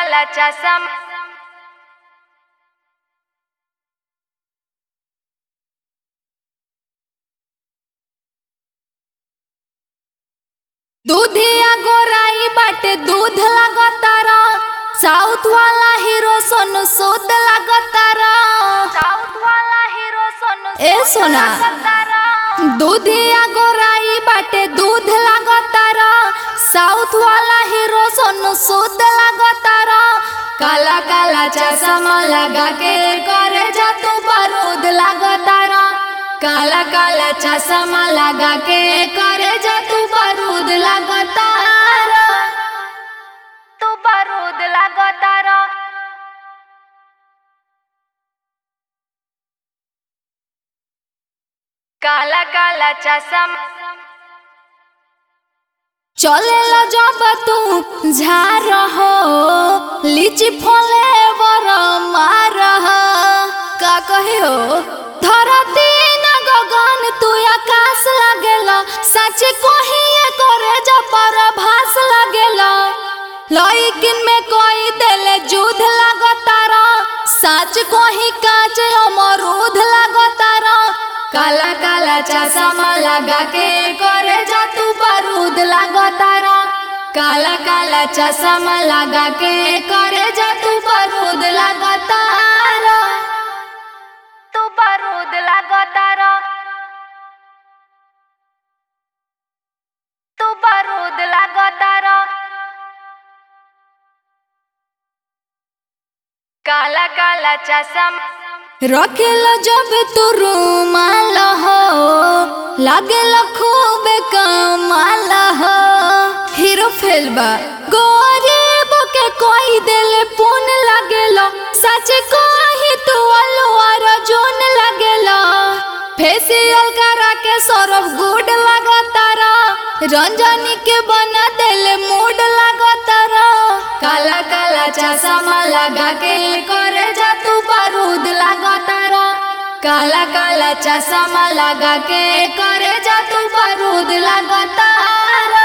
काला चषम दूधिया गोराई बाटे दूध लागतार साउथ वाला हीरो सोनू सूद लागतार साउथ वाला हीरो सोनू ए सोना तारा दूधिया गोराई बाटे दूध लागतार साउथ वाला हीरो सोनू सूद लागतार काला काला चश्मा लगा के करे जा तू बारूद लागतार काला काला चश्मा लगा के करे जा तू बारूद लागतार तू बारूद लागो तारा काला काला चषम चले लो जब तू झार हो लीची फले बर मार हो का कहे हो धरती न गगन तू आकाश लगेला सच कहिए करे जब पर भास लगेला लइकिन में कोई देले जुध लगतारा सच कही काच अमरूद लगतारा काला काला चश्मा लगा के करे जा तू बारूद लगतारा काला काला चश्मा लगा के करे जा तू बारूद लगतारा तू बारूद लागो तारा तू बारूद लागो तारा काला काला चषम रखेला जब तू रूमाल हो लागेला खूब कमाल हो हीरो फेलबा गरीब के कोई दिल पुन लगेला सच कही तू अलवार जोन लगेला फेसियल करा के सौरभ गुड लगतारा रंजनी के बना दिल मूड लगतारा काला काला चश्मा लगा के करे जा तू बारूद लगतारा काला काला चश्मा लगा के करे जा तू बारूद लगतारा